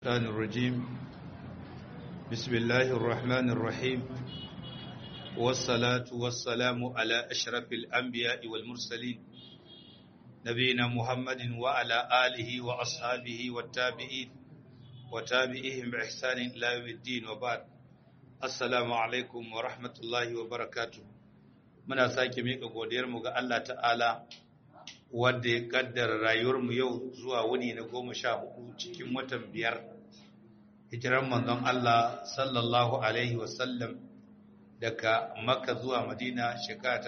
الشيطان الرجيم بسم الله الرحمن الرحيم والصلاة والسلام على أشرف الأنبياء والمرسلين نبينا محمد وعلى آله وأصحابه والتابعين وتابعيهم بإحسان إلى يوم الدين وبعد السلام عليكم ورحمة الله وبركاته muna sake miƙa godiyarmu ga Allah ta'ala wanda ya kaddara rayuwarmu yau zuwa wuni na goma sha hudu cikin watan biyar hijiran manzon Allah sallallahu alaihi wasallam daga makka zuwa madina shekara ta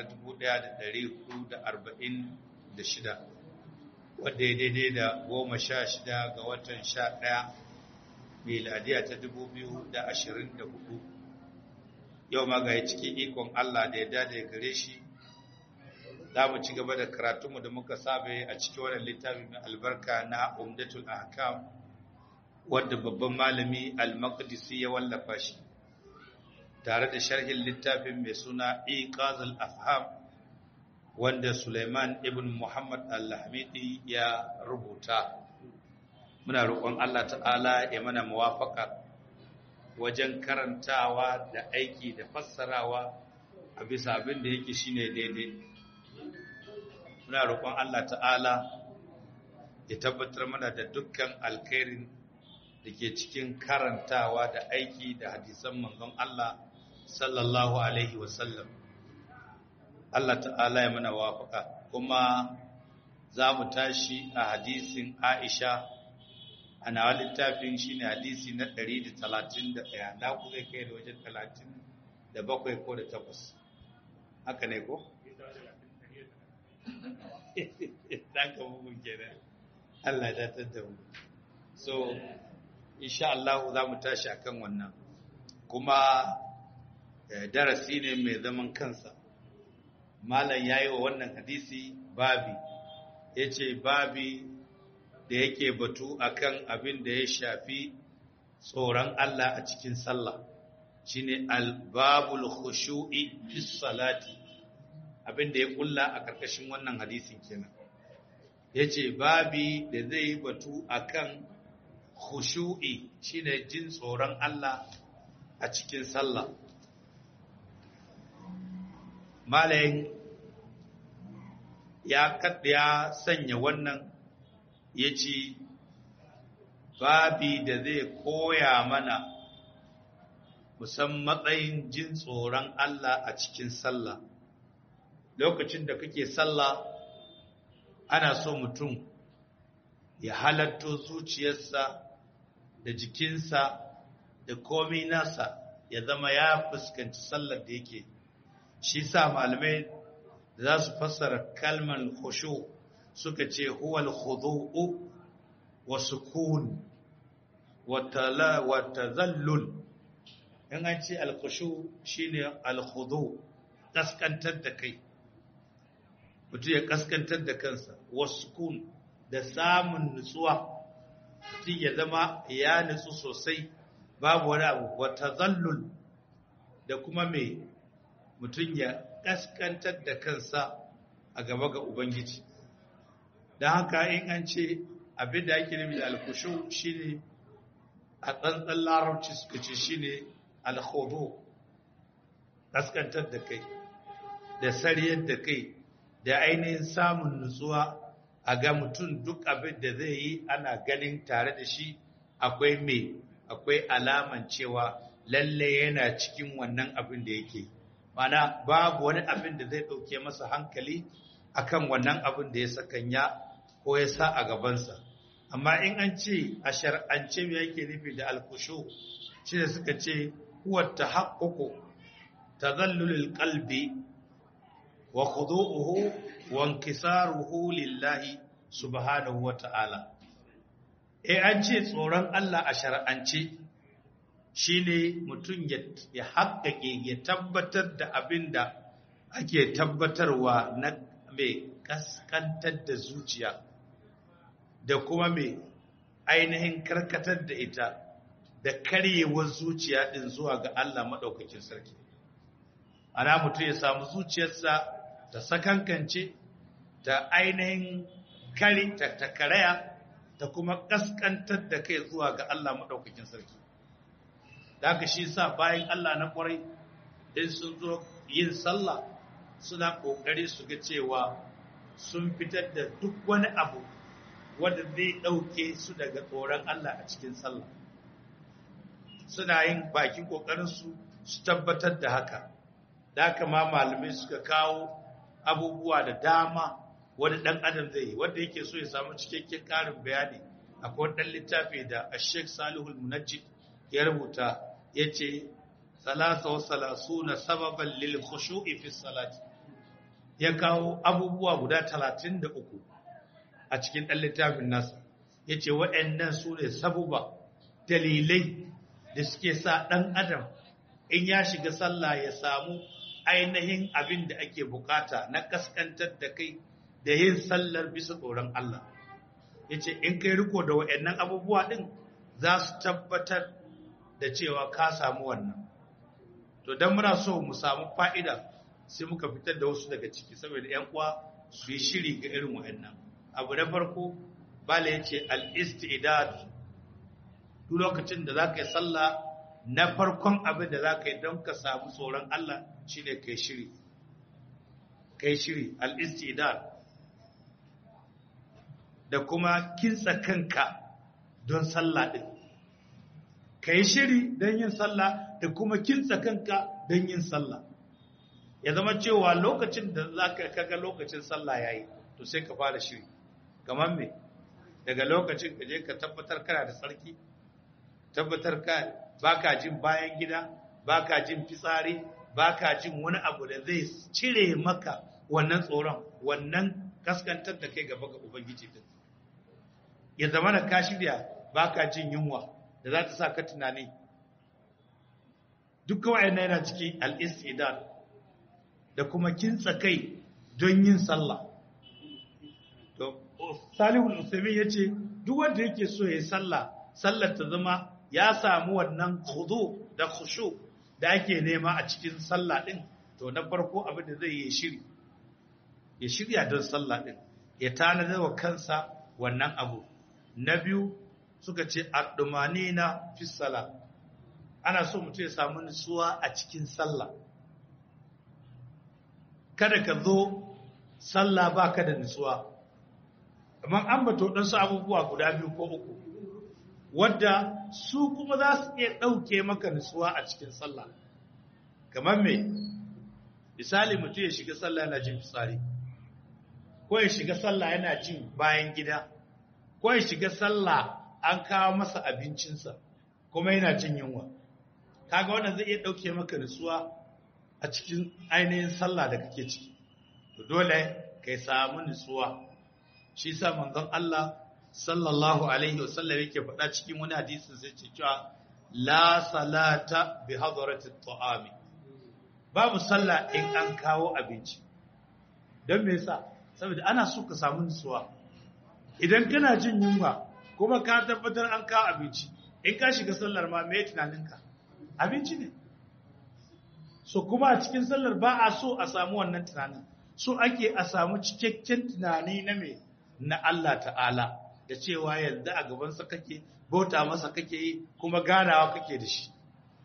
1446 wadda ya daidai da goma sha shida ga watan sha ɗaya miladiya ta 2024 yau ma ga cikin ikon Allah da ya dade gare shi za mu ci gaba da karatunmu da muka sabe a cikin wannan littafi mai albarka na umdatul ahkam wadda babban malami al-maqdisi ya wallafa shi tare da sharhin littafin mai suna iqazul afham wanda Sulaiman ibn Muhammad al-Hamidi ya rubuta muna roƙon Allah ta'ala ya mana muwafaka wajen karantawa da aiki da fassarawa a bisa abin da yake shine daidai muna roƙon Allah ta'ala ya tabbatar mana da dukkan alkhairin da ke cikin karantawa da aiki da hadisan manzon Allah sallallahu alaihi wasallam Allah ta'ala ya mana wafaka kuma za mu tashi a hadisin Aisha a nawa littafin shi ne hadisi na 131 na ku zai kai da wajen 37 ko da 8 haka ne ko? ɗan ka bugun kenan Allah ya datar da mu so insha Allah za mu tashi akan wannan kuma darasi ne mai zaman kansa malam yayi wa wannan hadisi babi yace babi da yake batu akan abin da ya shafi tsoron Allah a cikin sallah shine albabul khushu'i fi salati abin da ya kulla a karkashin wannan hadisin kenan yace babi da zai batu akan khushu'i shine jin tsoron Allah a cikin sallah malayin ya ya sanya wannan ya ce babi da zai koya mana musan matsayin jin tsoron Allah a cikin sallah lokacin da kake sallah ana so mutum ya halatto zuciyarsa da jikinsa da komi nasa ya zama ya fuskanci sallar da yake shi sa malamai za su fassara kalmar khushu' suka ce huwal khudu'u wa sukun wa tala wa tazallul in an ce al-khushu shine al-khudu kaskantar da kai mutum ya kaskantar da kansa wa sukun da samun nutsuwa mutum ya zama ya nutsu sosai babu wani abu wa tazallul da kuma mai mutum ya kaskantar da kansa a gaba ga ubangiji da haka in an ce abin da ake nufi da alkushu shine a tsantsan larabci suka ce shine alkhudu kaskantar da kai da sariyar da kai da ainihin samun nutsuwa a ga mutum duk abin da zai yi ana ganin tare da shi akwai mai akwai alaman cewa lalle yana cikin wannan abin da yake mana babu wani abin da zai ɗauke masa hankali akan wannan abin da ya sakanya ko ya sa a gabansa amma in an ce a shar'ance me yake nufi da alkushu shi da suka ce huwa tahaqququ tadhallulul qalbi wa khudu'uhu wa inkisaruhu lillahi subhanahu wa ta'ala eh an ce tsoron Allah a shar'ance shine mutum ya haƙƙaƙe ya tabbatar da abin da ake tabbatarwa na mai kaskantar da zuciya da kuma mai ainihin karkatar da ita da karyewar zuciya din zuwa ga Allah maɗaukakin sarki ana mutum ya samu zuciyarsa ta sakankance ta ainihin kari ta karaya ta kuma kaskantar da kai zuwa ga Allah madaukakin sarki da haka shi sa bayan Allah na kwarai in sun zo yin sallah suna kokari su ga cewa sun fitar da duk wani abu wanda zai dauke su daga tsoron Allah a cikin sallah suna yin bakin kokarin su su tabbatar da haka da haka ma malamai suka kawo abubuwa da dama wani ɗan adam zai yi wanda yake so ya samu cikakken ƙarin bayani akwai ɗan littafi da Sheikh Salihul Munajjid ya rubuta yace salasa wa salasuna sababan lil khushu'i fi salati ya kawo abubuwa guda 33 a cikin ɗan littafin nasa yace waɗannan su ne sabuba dalilai da suke sa ɗan adam in ya shiga sallah ya samu ainihin abin da ake bukata na kaskantar da kai da yin sallar bisa tsoron Allah ya ce in kai riko da wa'annan abubuwa ɗin za su tabbatar da cewa ka samu wannan to don muna so mu samu fa'ida sai muka fitar da wasu daga ciki saboda ‘yan uwa su yi shiri ga irin wa'annan abu na farko bala ya ce al'istidad duk lokacin da za ka yi sallah na farkon abin da za ka yi don ka samu tsoron Allah shi ne kai shiri kai shiri al'istidad da kuma kinsa kanka don sallah ɗin kai shiri don yin sallah da kuma kinsa kanka don yin sallah ya zama cewa lokacin da za ka kaga lokacin sallah ya yi to sai ka fara shiri kamar me daga lokacin ka je ka tabbatar kana da tsarki tabbatar ka baka jin bayan gida baka jin fitsari baka jin wani abu da zai cire maka wannan tsoron wannan kaskantar da kai gaba ga ubangiji din ya zama da ka shirya baka jin yunwa da za ta sa ka tunani duk kawai na yana ciki al-istidad da kuma kintsa kai don yin sallah to Salihu al-Uthaymeen yace duk wanda yake so ya yi sallah sallar ta zama ya samu wannan khudu da khushu da ake nema a cikin sallah din to na farko abin da zai yi shiri ya shirya don sallah din ya tanadar wa kansa wannan abu na biyu suka ce addumanina fi sala ana so mutum ya samu nutsuwa a cikin sallah kada ka zo sallah baka da nutsuwa amma an bato ɗansu abubuwa guda biyu ko uku wadda su kuma za su iya ɗauke maka nutsuwa a cikin sallah kamar me misali mutum ya shiga sallah yana jin fitsari ko ya shiga sallah yana jin bayan gida ko ya shiga sallah an kawo masa abincinsa kuma yana jin yunwa kaga wannan zai iya ɗauke maka nutsuwa a cikin ainihin sallah da kake ciki to dole kai samu nutsuwa shi sa manzon Allah sallallahu alaihi wasallam yake faɗa cikin wani hadisin sai ce cewa la salata bi hadarati ta'ami babu sallah in an kawo abinci don me yasa saboda ana so ka samu nutsuwa idan kana jin yunwa kuma ka tabbatar an kawo abinci in ka shiga sallar ma me tunaninka abinci ne so kuma a cikin sallar ba a so a samu wannan tunanin so ake a samu cikakken tunani na me na Allah ta'ala da cewa yanzu a gabansa kake bauta masa kake yi kuma ganawa kake da shi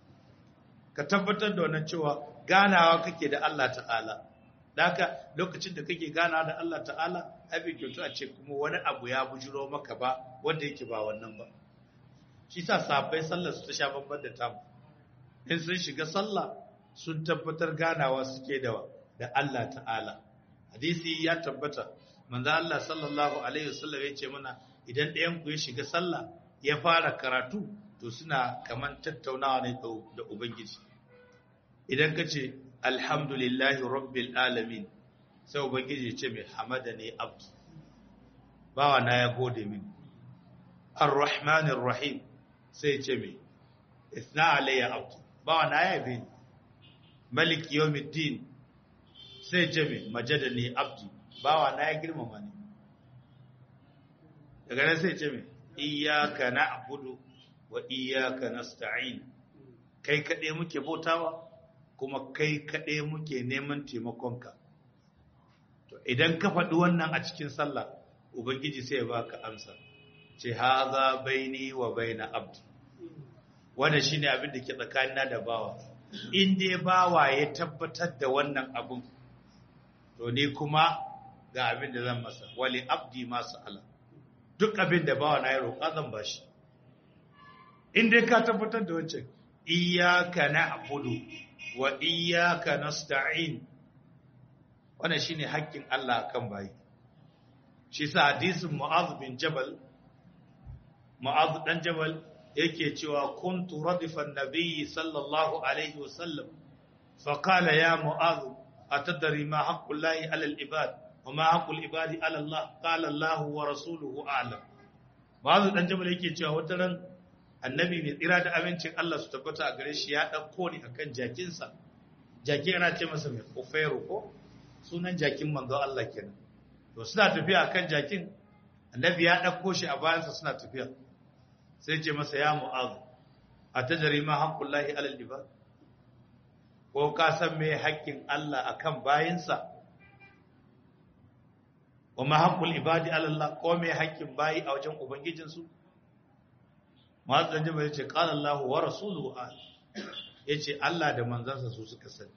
ka tabbatar da wannan cewa ganawa kake da Allah ta'ala da haka lokacin da kake ganawa da Allah ta'ala abin kyautu a ce kuma wani abu ya bujiro maka ba wanda yake ba wannan ba shi sa sabai sallar su ta sha babban da tamu in sun shiga sallah sun tabbatar ganawa suke da da Allah ta'ala hadisi ya tabbata manzo Allah sallallahu alaihi wasallam ya ce mana idan ɗayan ku ya shiga sallah ya fara karatu to suna kaman tattaunawa ne da ubangiji idan ka ce alhamdulillahi rabbil alamin sai ubangiji ya ce mai hamada ne abdu bawa na ya gode min arrahmanir rahim sai ya ce mai isna alayya abdu bawa na ya bi malik yawmiddin sai ya ce mai majadani abdi bawa na ya girmama ni daga nan sai ce mai iyaka na'budu wa iyaka nasta'in kai kaɗai muke bautawa kuma kai kaɗai muke neman taimakonka to idan ka faɗi wannan a cikin sallah ubangiji sai ya baka amsa ce haza baini wa baina abdi wannan shine abin da ke tsakanina da bawa in dai bawa ya tabbatar da wannan abun to ni kuma ga abin da zan masa wali abdi masu ala duk abin da bawa na ya roƙa zan bashi in dai ka tabbatar da wancan iyyaka na'budu wa iyyaka nasta'in wannan shine haƙƙin Allah akan bayi shi sa hadisin Mu'adh bin Jabal Mu'adh dan Jabal yake cewa kuntu radifan nabiyyi sallallahu alaihi wasallam fa qala ya Mu'adh atadri ma haqqullahi 'ala al-ibad wa ma haqqul ibadi 'ala Allah qala Allah wa rasuluhu a'lam Mu'adh dan Jabal yake cewa wata ran annabi mai tsira da amincin Allah su tabbata a gare shi ya dauko ni akan jakinsa jaki ana ce masa mai kofero ko sunan jakin manzo Allah kenan to suna tafiya akan jakin annabi ya dauko shi a bayansa suna tafiya sai ce masa ya mu'az atajri ma haqqullahi alal ibad ko ka san me haƙƙin Allah akan bayinsa wa ma haqqul ibadi ala Allah ko me haƙƙin bayi a wajen ubangijinsu mu'az dan jama'a yace qala Allah wa rasuluhu yace Allah da manzansa su suka sani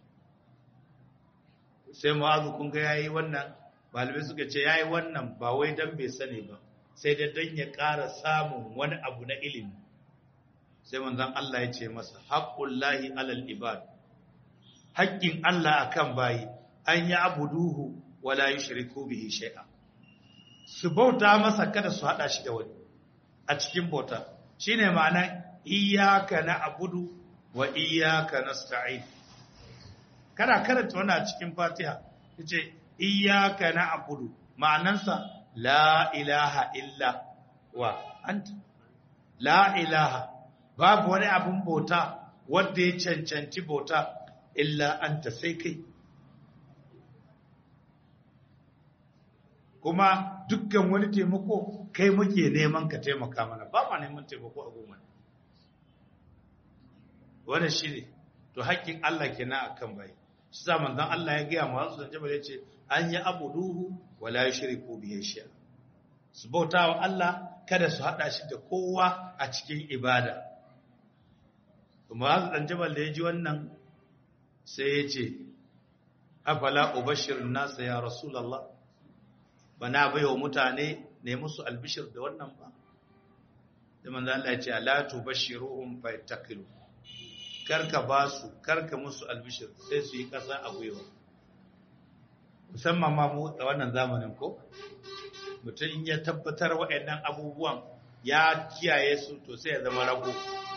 sai mu'azu kun ga yayi wannan malamai suka ce yayi wannan ba wai dan bai sani ba sai da dan ya ƙara samun wani abu na ilimi sai manzon Allah ya ce masa haqqullahi alal ibad haƙƙin Allah akan bayi an ya abuduhu wala yushriku bihi shay'a su bauta masa kada su hada shi da wani a cikin bauta shine ma'ana iyyaka na'budu wa iyyaka nasta'in kana karanta wannan a cikin Fatiha yace iyyaka na'budu ma'anansa la ilaha illa wa anta la ilaha babu wani abun bauta wanda ya cancanci bauta illa anta sai kai kuma dukkan wani taimako kai muke neman ka taimaka mana ba ma neman taimako a goma wannan shine to haƙƙin Allah kenan akan bai shi sa manzon Allah ya gaya masu zance bare ce an yi abuduhu wala yushriku bihi shay'a su bautawa Allah kada su hada shi da kowa a cikin ibada kuma Mu'adh dan Jabal da ya ji wannan sai ya ce afala ubashirun nas ya rasulullah bana baiwa mutane ne musu albishir da wannan ba da manzon Allah ya ce ala tubashiruhum fa yattaqilu karka ba su karka musu albishir sai su yi ƙasa a gwiwa musamman ma mu a wannan zamanin ko mutum in ya tabbatar waɗannan abubuwan ya kiyaye su to sai ya zama rago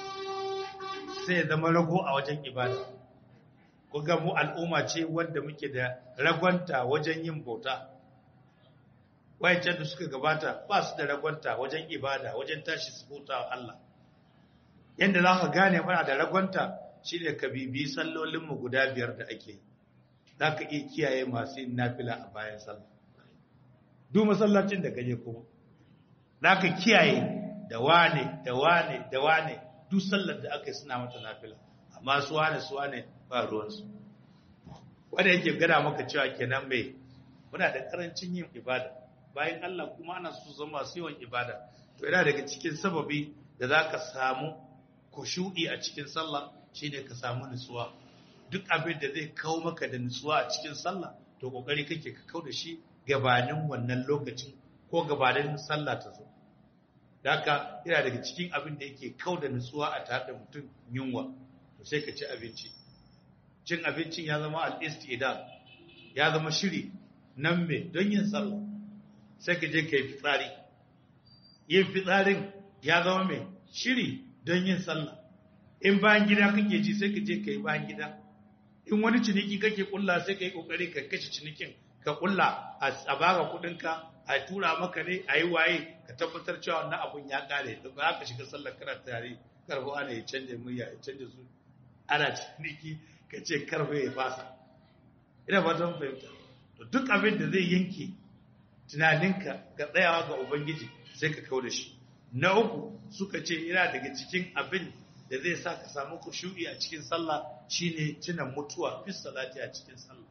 sai ya zama rago a wajen ibada kuga mu al'umma ce wanda muke da ragonta wajen yin bauta wayancan da suka gabata ba su da ragonta wajen ibada wajen tashi su bauta wa Allah yadda za ka gane mana da ragonta shi ne ka bibi sallolinmu guda biyar da ake za ka iya kiyaye masu yin nafila a bayan sallah duk masallacin da gaje kuma za ka kiyaye da wane da wane da wane duk sallar da aka yi suna mata nafila amma su wane su wane ba ruwansu wanda yake gada maka cewa kenan mai muna da karancin yin ibada bayan Allah kuma ana su zama su yawan ibada to yana daga cikin sababi da za ka samu kushu'i a cikin sallah shine ka samu nutsuwa duk abin da zai kawo maka da nutsuwa a cikin sallah to kokari kake ka kau da shi gabanin wannan lokacin ko gabanin sallah ta zo haka yana daga cikin abin da yake kau da nutsuwa a tare da mutum yunwa to sai ka ci abinci cin abincin ya zama al-istidad ya zama shiri nan me don yin sallah sai ka je ka yi fitsari yin fitsarin ya zama mai shiri don yin sallah in bayan gida kake ji sai ka je ka yi bayan gida in wani ciniki kake kulla sai ka yi kokari ka kashe cinikin ka kulla a baka kudinka a tura maka ne a yi waye ka tabbatar cewa wannan abun ya kare da ba ka shiga sallar kana tare karbo ana ya canje murya ya canje su ana ciniki ka ce karfe ya fasa ina fatan fahimta to duk abin da zai yanke tunaninka ga tsayawa ga ubangiji sai ka kau da shi na uku suka ce yana daga cikin abin da zai sa ka samu kushu'i a cikin sallah shine tuna mutuwa fi salati a cikin sallah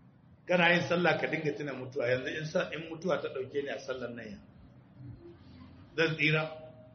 kana yin sallah ka dinga tuna mutuwa yanzu in sa in mutuwa ta dauke ni a sallar nan ya zan tsira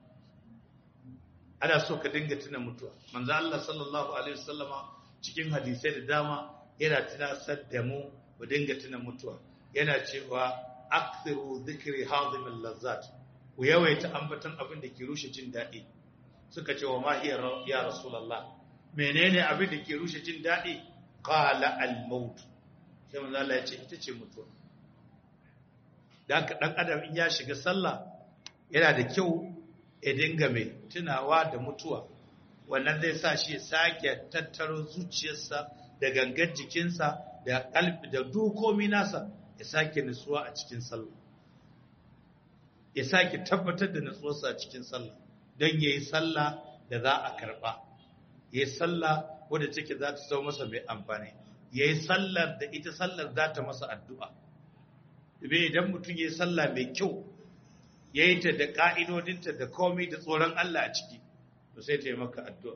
ana so ka dinga tuna mutuwa manzo Allah sallallahu alaihi wasallama cikin hadisai da dama yana tunasar da mu mu dinga tuna mutuwa yana cewa akthiru dhikri hazim al-lazzat ku yawaita ambaton abin da ke rushe jin daɗi suka ce wa ma hiya ya rasulullah menene abin da ke rushe jin daɗi qala al-maut sai manzo Allah ya ce ita ce mutuwa dan dan adam in ya shiga sallah yana da kyau ya dinga mai tunawa da mutuwa wannan zai sa shi sake tattaro zuciyarsa da gangan jikinsa da kalbi da dukomi nasa ya sake nutsuwa a cikin sallah ya sake tabbatar da nutsuwarsa a cikin sallah don yayi sallah da za a karba yayi sallah wadda take za ta zama masa mai amfani yayi sallar da ita sallar za ta masa addu'a idan mutum yayi sallah mai kyau ya yi ta da ƙa'idodinta da komai da tsoron Allah a ciki, to sai ta yi maka addu'a.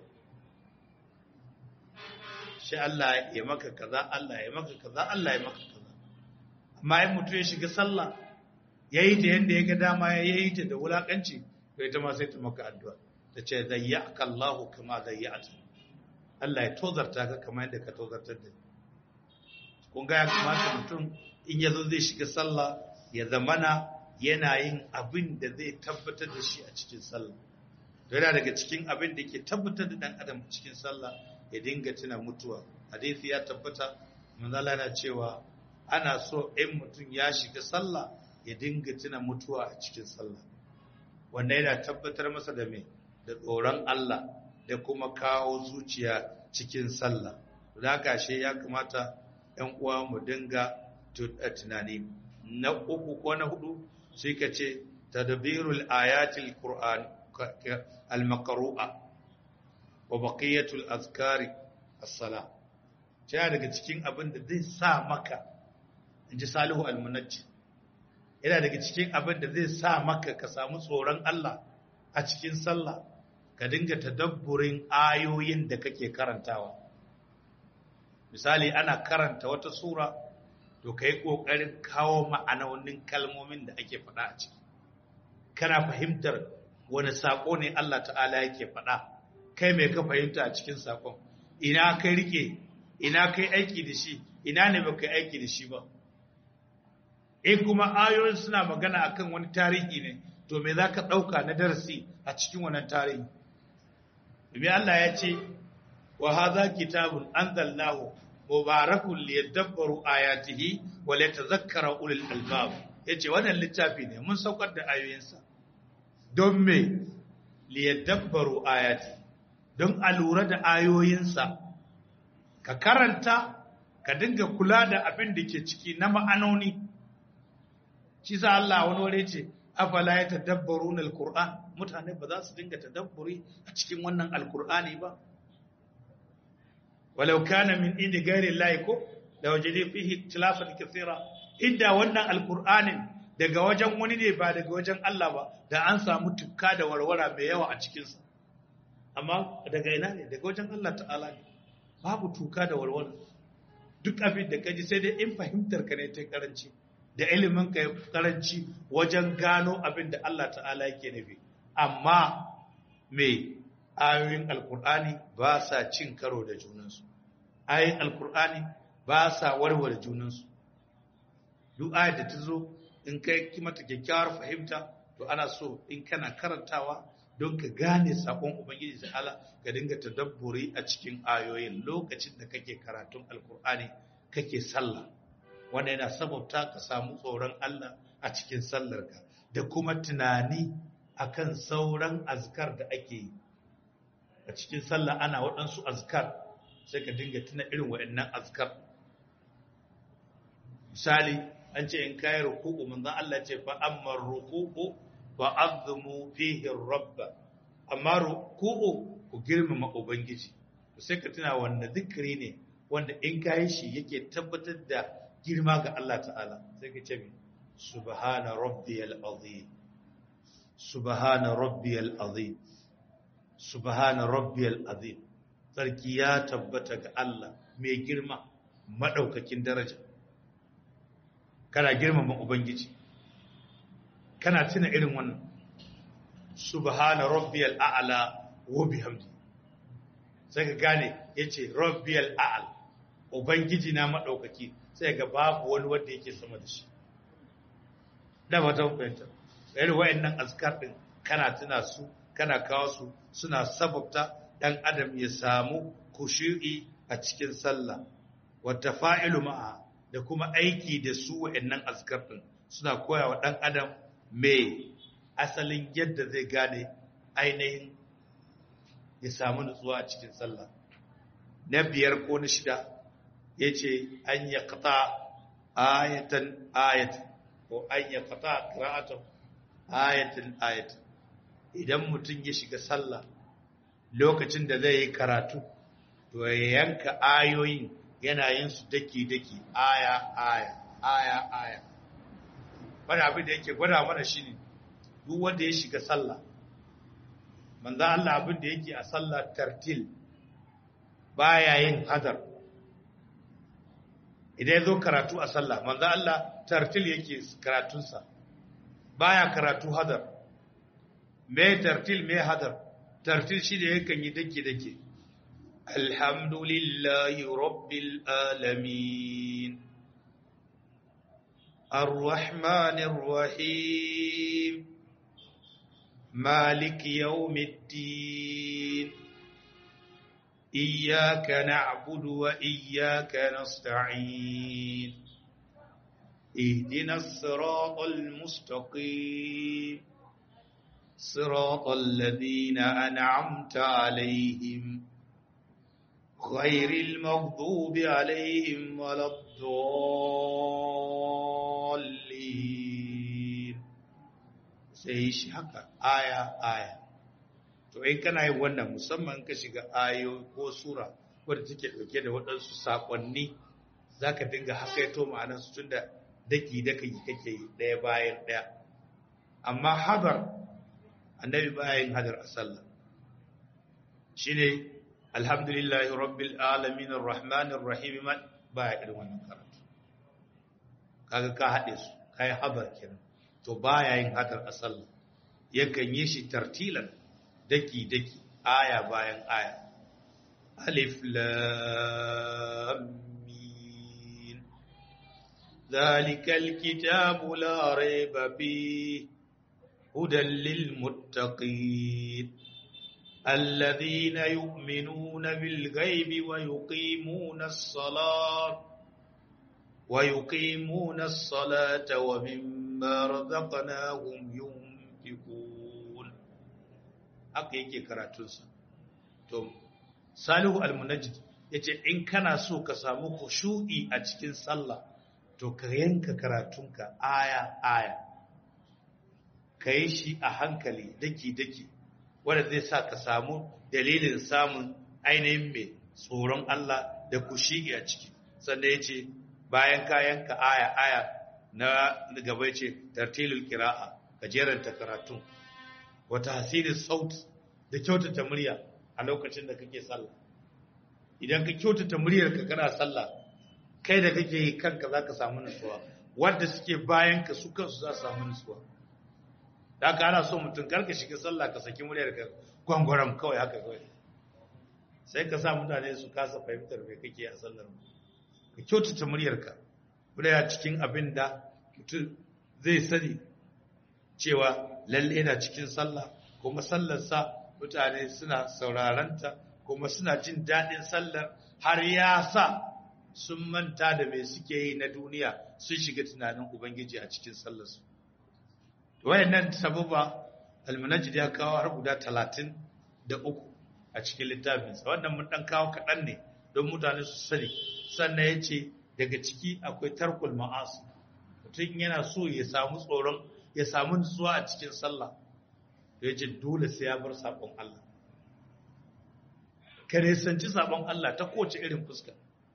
Shi Allah ya maka kaza, Allah ya maka kaza, Allah ya maka kaza. Amma yin mutum ya shiga sallah, ya yi ta yadda ya ga dama ya yi ta da wulaƙanci, to ita ma sai ta maka addu'a. Ta ce, zayya aka Allah kama zayya a Allah ya tozarta ka kama yadda ka tozartar da Kun ga ya kamata mutum in ya zo zai shiga sallah ya zamana yana yin abin da zai tabbatar da shi a cikin sallah yana daga cikin abin da ke tabbatar da dan adam cikin sallah ya dinga tuna mutuwa hadisi ya tabbata manzala yana cewa ana so in mutum ya shiga sallah ya dinga tuna mutuwa a cikin sallah wanda yana tabbatar masa da me da tsoron Allah da kuma kawo zuciya cikin sallah da gashe ya kamata ‘yan uwa mu dinga tunani na uku ko na hudu sai ka ce tadbirul ayatil qur'an al-maqru'a wa baqiyatul azkari as-sala ta daga cikin abin da zai sa maka inji salihu al-munajji yana daga cikin abin da zai sa maka ka samu tsoron Allah a cikin sallah ka dinga tadabburin ayoyin da kake karantawa misali ana karanta wata sura to ka yi ƙoƙarin kawo ma'anonin kalmomin da ake faɗa a ciki kana fahimtar wani saƙo ne Allah ta'ala yake faɗa kai mai ka fahimta a cikin saƙon ina kai rike ina kai aiki da shi ina ne ba kai aiki da shi ba in kuma ayoyin suna magana akan wani tarihi ne to me za ka ɗauka na darasi a cikin wannan tarihi domin Allah ya ce wa haza kitabun anzalnahu mubarakun liyadabbaru ayatihi wa liyatadhakkara ulul albab yace wannan littafi ne mun saukar da ayoyinsa don me liyadabbaru ayati don a lura da ayoyinsa ka karanta ka dinga kula da abin da ke ciki na ma'anoni shi sa Allah wani wuri ce afala yatadabbaruna alquran mutane ba za su dinga tadabburi a cikin wannan alqur'ani ba walau kana min indi gairi Allah ko da wajede fihi tilafan kathira inda wannan alqur'anin daga wajen wani ne ba daga wajen Allah ba da an samu tukka da warwara mai yawa a cikin sa amma daga ina ne daga wajen Allah ta'ala ne babu tuka da warwara duk abin da kaji sai dai in fahimtar ka ne ta karanci da ilimin ka karanci wajen gano abin da Allah ta'ala yake nufi amma me ayoyin alkur'ani ba sa cin karo da junansu ayoyin alkur'ani ba sa warware junansu duk ayar da ta zo in kai mata kyakkyawar fahimta to ana so in kana karantawa don ka gane sakon ubangiji da Allah ka dinga tadabburi a cikin ayoyin lokacin da kake karatun alkur'ani kake sallah wanda yana sababta ka samu tsoron Allah a cikin sallarka da kuma tunani akan sauran azkar da ake yi a cikin sallah ana waɗansu azkar sai ka dinga tuna irin waɗannan azkar misali an ce in kayi ruku'u manzon Allah ce fa amma ruku'u fa azmu fihi rabba amma ruku'u ku girmama ubangiji sai ka tuna wanda zikiri ne wanda in kayi shi yake tabbatar da girma ga Allah ta'ala sai ka ce mi subhana rabbiyal azim subhana rabbiyal azim subhana rabbiyal azim sarki ya tabbata ga Allah mai girma madaukakin daraja kana girmama ubangiji kana tuna irin wannan subhana rabbiyal a'la wa bihamdi sai ka gane yace rabbiyal a'la ubangiji na madaukaki sai ga babu wani wanda yake sama da shi da ba ta fahimta irin wayannan azkar din kana tuna su kana kawo su suna sababta dan adam ya samu kushu'i a cikin sallah wata fa'ilu ma'a da kuma aiki da su wayannan azkar din suna koya wa dan adam me asalin yadda zai gane ainihin ya samu nutsuwa a cikin sallah na biyar ko na shida ya ce an ya kata ayatan ayatan ko an ya kata kira'atan ayatan ayatan idan mutum ya shiga sallah lokacin da zai yi karatu to ya yanka ayoyin yana yin su daki-daki aya aya aya aya wani abin da yake gwada mana shi ne duk wanda ya shiga sallah manzan Allah abin da yake a sallah tartil baya yin hadar idan ya zo karatu a sallah manzan Allah tartil yake karatunsa baya karatu hadar me tartil me hadar tartil shi da yakan yi dake-dake alhamdulillahi rabbil alamin الرحمن الرحيم مالك يوم الدين إياك نعبد وإياك نستعين اهدنا الصراط المستقيم صراط الذين أنعمت عليهم غير المغضوب عليهم ولا الضالين sai shi haka aya aya to in kana yin wannan musamman ka shiga ayo ko sura wadda take dauke da waɗansu sakonni zaka dinga hakaito ma'anar su tunda daki daki kake yi ɗaya bayan ɗaya amma hadar annabi bayan hadar a sallah shine alhamdulillahi rabbil alamin arrahmanir rahim man baya irin wannan karatu kaga ka haɗe su kai hadar kenan to baya yin hadar a sallah yakan yi shi tartilan daki daki aya bayan aya alif lam mim zalikal kitabu la rayba fihi hudan lil muttaqin الذين يؤمنون بالغيب ويقيمون الصلاة ويقيمون الصلاة ومما رزقناهم ينفقون haka yake karatunsa to salihu almunajjid yace in kana so ka samu khushu'i a cikin sallah to ka yanka karatunka aya aya kai shi a hankali daki daki wanda zai sa ka samu dalilin samun ainihin mai tsoron Allah da kushi a ciki sannan ya ce bayan kayanka aya aya na gaba ce tartilul kira'a ka jeranta karatun wata hasirin saut da kyautata murya a lokacin da kake sallah idan ka kyautata muryar ka kana sallah kai da kake yi kanka za ka samu nutsuwa wanda suke bayan ka su kansu za su samu nutsuwa da aka ana so mutum karka shiga sallah ka saki muryar ka gwangwaram kawai haka kawai sai ka sa mutane su kasa fahimtar me kake a sallar ka kyautata muryarka murya cikin abin da mutum zai sani cewa lalle yana cikin sallah kuma sallarsa mutane suna sauraranta kuma suna jin daɗin sallar har ya sa sun manta da me suke yi na duniya sun shiga tunanin ubangiji a cikin sallarsu wayannan sababa almunajjid ya kawo har guda talatin da uku a cikin littafinsa wannan mun dan kawo kaɗan ne don mutane su sani sannan ya ce daga ciki akwai tarkul ma'asu mutum yana so ya samu tsoron ya samu nutsuwa a cikin sallah ya ce dole sai ya bar sabon Allah ka nisanci sabon Allah ta kowace irin fuska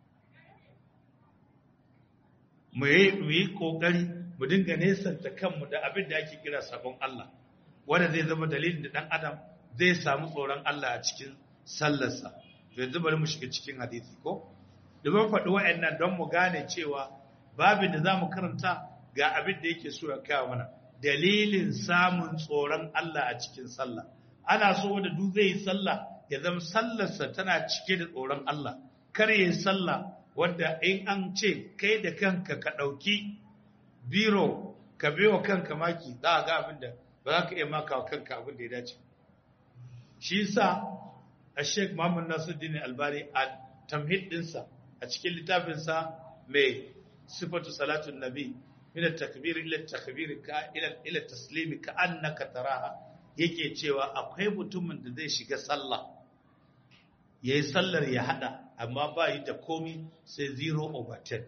mu yi kokari mu dinga nesanta kanmu da abin da ake kira sabon Allah wanda zai zama dalilin da dan adam zai samu tsoron Allah a cikin sallarsa to yanzu bari mu shiga cikin hadisi ko domin faɗi wa'annan don mu gane cewa babin da za mu karanta ga abin da yake so ya kawo mana dalilin samun tsoron Allah a cikin sallah ana so wanda duk zai yi sallah ya zama sallarsa tana cike da tsoron Allah kar ya sallah wanda in an ce kai da kanka ka ɗauki biro ka bewa kanka maki za a ga abin da ba za ka iya maka wa kanka abin da ya dace shi yasa a sheik muhammad nasuddin albani a tamhid dinsa a cikin littafinsa mai sifatu salatun nabi min at-takbir ila at-takbir ka ila ila taslimi ka annaka taraha yake cewa akwai mutumin da zai shiga sallah yayi sallar ya hada amma ba yi da komi sai 0 over 10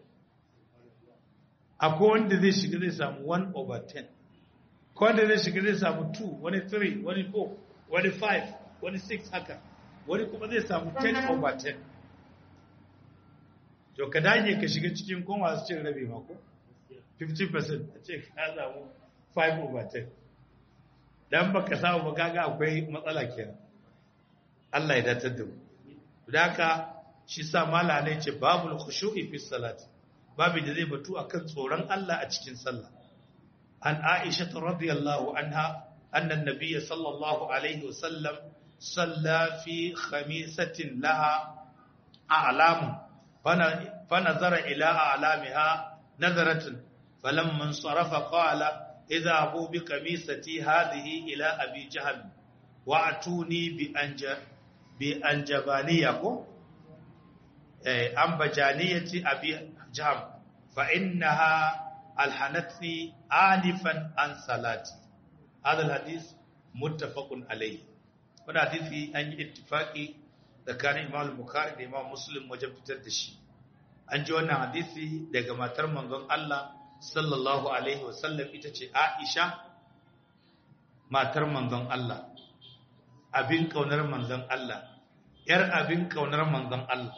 akwai wanda zai shiga zai samu 1 over 10 ko wanda zai shiga zai samu 2 wani 3 wani 4 wani 5 wani 6 haka wani kuma zai samu 10 over 10 to ka dage ka shiga cikin kuma masu cin rabi mako 50% a ce ka samu 5 over 10 dan baka samu ba kaga akwai matsala kenan Allah ya datar da mu da haka shi sa mala ne ce babul khushu'i fi salati babu da zai batu akan tsoron Allah a cikin sallah an Aisha radhiyallahu anha anna an-nabiy sallallahu alaihi wasallam salla fi khamisatin laha a'lam fa nazara ila a'lamiha nazaratan falamma sarafa qala idha abu bi qamisati hadhihi ila abi jahl wa atuni bi anja bi anjabaniya ko an bajaniyati abi jam fa innaha alhanatni anifan an salati hadha alhadith muttafaqun alayhi wannan hadisi an yi ittifaqi tsakanin Imam Bukhari da Imam Muslim wajen fitar da shi an ji wannan hadisi daga matar manzon Allah sallallahu alaihi wasallam ita ce Aisha matar manzon Allah abin kaunar manzon Allah yar abin kaunar manzon Allah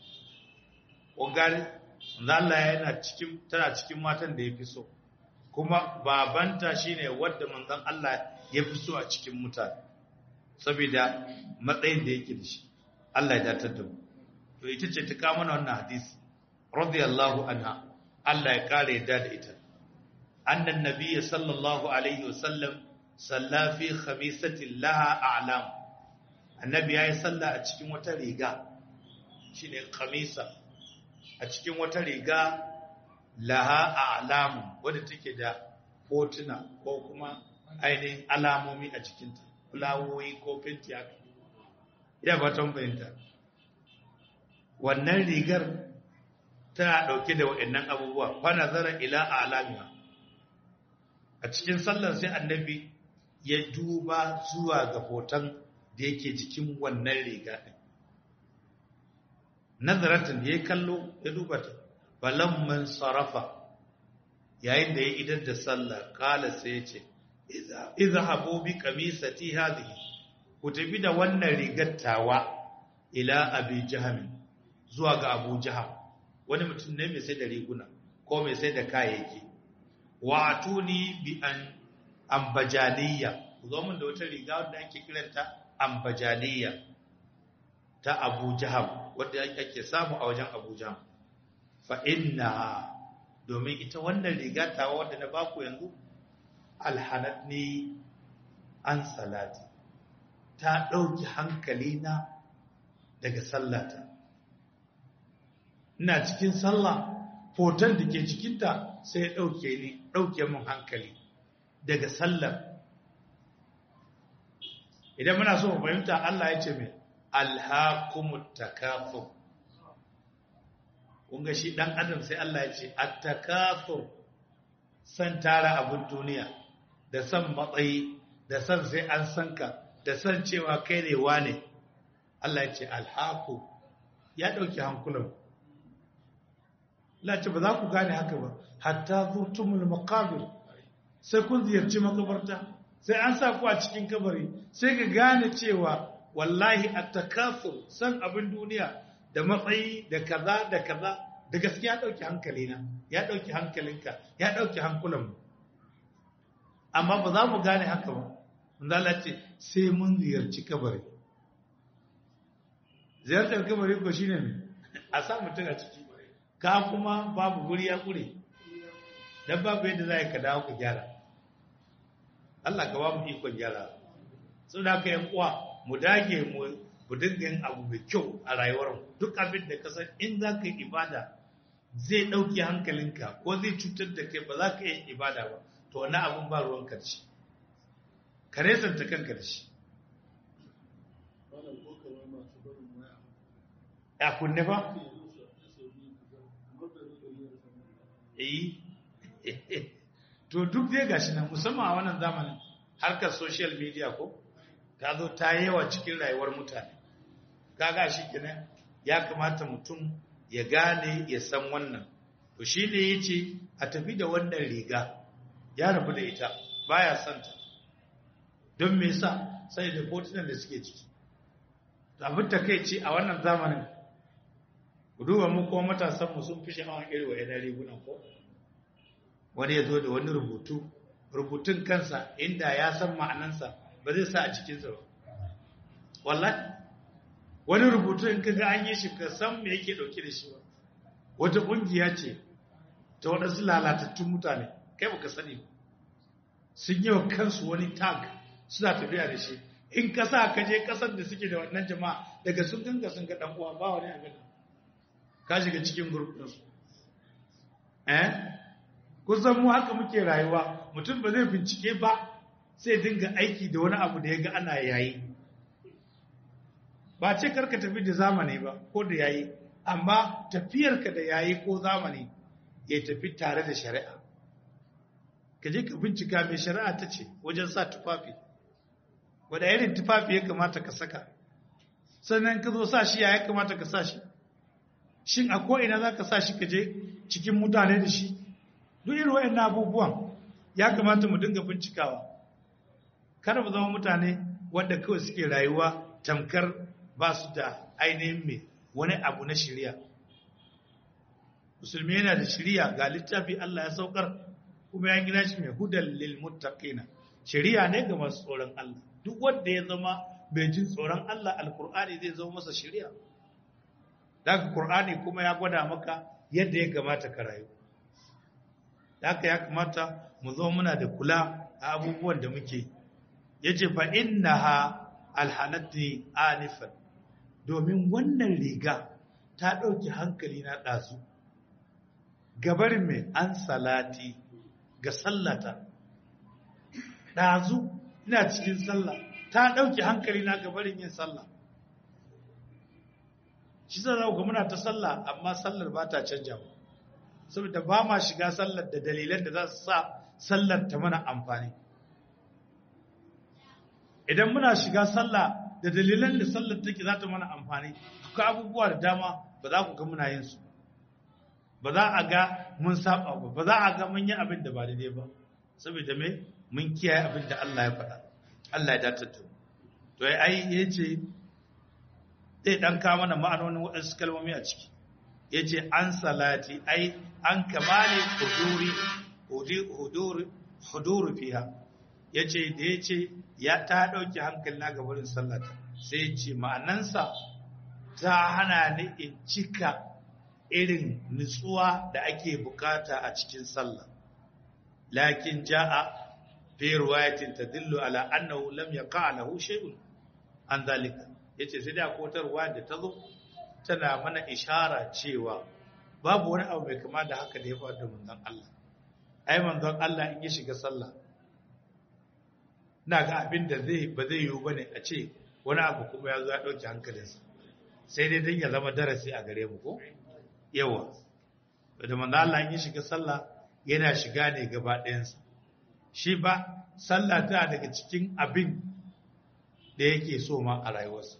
ƙungari Allah yana cikin tana cikin matan da ya fi so kuma babanta shine wadda manzon Allah ya fi so a cikin mutane saboda matsayin da yake da shi Allah ya datar da mu to ita ce ta kawo mana wannan hadisi radiyallahu anha Allah ya kare yadda da ita annan nabiyyi sallallahu alaihi wasallam salla fi khamisatin laha a'lam annabi yayi sallah a cikin wata riga shine khamisa a cikin wata riga laha a'lam wadda take da hotuna ko kuma ainihin alamomi a cikinta fulawoyi ko fenti haka ina fatan fahimta wannan rigar tana dauke da waɗannan abubuwa fa nazara ila a'lamiha a cikin sallar sai annabi ya duba zuwa ga hoton da yake jikin wannan riga ɗin. Nazaratin ya kallo ya duba ta, balamman sarrafa yayin da ya idar da sallah kala sai ya ce, Iza haɓo bi kamisati hadhihi ku tafi da wannan rigar tawa ila abi jahamin zuwa ga abu jaham wani mutum ne mai sai da riguna ko mai sai da kayayyaki wa atuni bi an ambajaniya ku zo min da wata riga wadda ake kiranta ambajaniya ta Abu Jaham wadda ake samu a wajen Abu Jaham fa inna domin ita wannan riga ta wadda na baku yanzu alhanatni an salati ta dauki hankalina daga sallata ina cikin sallah foton da ke cikinta sai ya dauke ni dauke mun hankali daga sallar idan muna so mu fahimta Allah ya ce mai alhaqumut takafur kun ga shi dan adam sai Allah ya ce at-takafur san tara abun duniya da san matsayi da san sai an sanka da san cewa kai ne wane Allah ya ce alhaqu ya dauki hankulan Allah ce ba za ku gane haka ba hatta zutumul maqabir sai kun ziyarci makabarta sai an sa ku a cikin kabari sai ka gane cewa wallahi at-takafur san abin duniya da matsayi da kaza da kaza da gaskiya dauki hankalina ya dauki hankalinka ya dauki hankulan mu amma ba za mu gane haka ba manzo Allah ce sai mun ziyarci kabari ziyartar kabari ko shine me a sa mutum a ciki ka kuma babu guri ya kure dan babu yadda za ka dawo ka gyara Allah ka ba mu ikon gyara sau da aka yi uwa mu dage mu mu dinga yin abu mai kyau a rayuwar duk abin da ka san in za ka yi ibada zai ɗauki hankalinka ko zai cutar da kai ba za ka yi ibada ba to wani abin ba ruwan karshe ka resanta kanka da shi ya kunne ba eh to duk dai gashi nan musamman a wannan zamanin harkar social media ko ta zo ta yawa cikin rayuwar mutane kaga shi kenan ya kamata mutum ya gane ya san wannan to shi ne ya ce a tafi da wannan riga ya rabu da ita baya santa don me yasa sai da hotunan da suke ciki abin ta kai ce a wannan zamanin duba mu kuma matasanmu sun fi sha'awar iri wa yanar rigunan ko wani ya zo da wani rubutu rubutun kansa inda ya san ma'anansa ba zai sa a cikinsa ba wallahi wani rubutu in kaga an yi shi ka san me yake dauke da shi ba wata kungiya ce ta waɗansu lalatattun mutane kai baka sani ba sun yi wa kansu wani tag suna tafiya da shi in ka sa ka je kasar da suke da wannan jama'a daga sun ganga sun ga dan uwa ba wani abin ka shiga cikin group din su eh kusan mu haka muke rayuwa mutum ba zai bincike ba sai dinga aiki da wani abu da ya ga ana yayi ba ce karka tafi da zamani ba ko da yayi amma tafiyarka da yayi ko zamani ya tafi tare da shari'a ka je ka bincika mai shari'a ta ce wajen sa tufafi wadda irin tufafi ya kamata ka saka sannan ka zo sa shi ya kamata ka sa shi shin a ko'ina za ka sa shi ka je cikin mutane da shi duk irin wa'in abubuwan ya kamata mu dinga bincikawa kada mu zama mutane wadda kawai suke rayuwa tamkar ba su da ainihin mai wani abu na shirya musulmi yana da shirya ga littafi Allah ya saukar kuma ya gina shi mai hudan lil muttaqina shirya ne ga masu tsoron Allah duk wanda ya zama mai jin tsoron Allah alkur'ani zai zama masa shirya daga qur'ani kuma ya gwada maka yadda ya kamata ka rayu haka ya kamata mu zo muna da kula a abubuwan da muke yace fa innaha alhanati anifan domin wannan riga ta ɗauki hankali na ɗazu gabarin mai an salati ga sallata ɗazu ina cikin sallah ta ɗauki hankali na gabarin yin sallah shi zan ga muna ta sallah amma sallar ba ta canja ba saboda ba ma shiga sallar da dalilan da za su sa sallar ta mana amfani idan muna shiga sallah da dalilan da sallar take za ta mana amfani akwai abubuwa da dama ba za ku ga muna yin su ba za a ga mun saba ba ba za a ga mun yi abin da ba daidai ba saboda me mun kiyaye abin da Allah ya faɗa Allah ya dace to to ai yace zai dan ka mana ma'anonin waɗansu kalmomi a ciki yace an salati ai an kamali huduri huduri huduri fiha yace da yace ya ta dauki hankali na ga wurin sallata sai yace ma'anansa ta hana ni in cika irin nutsuwa da ake bukata a cikin sallah lakin ja'a fi riwayatin tadullu ala annahu lam yaqa lahu shay'un an zalika yace sai da kotarwa da tazo tana mana ishara cewa babu wani abu mai kama da haka da ya faru da manzon Allah ai manzon Allah in ya shiga sallah na ga abin da zai ba zai yiwu bane a ce wani abu kuma ya zo ya dauki hankalinsa sai dai dan ya zama darasi a gare mu ko yawa da manzo Allah in ya shiga sallah yana shiga ne gaba ɗayansa shi ba sallah ta daga cikin abin da yake so ma a rayuwarsa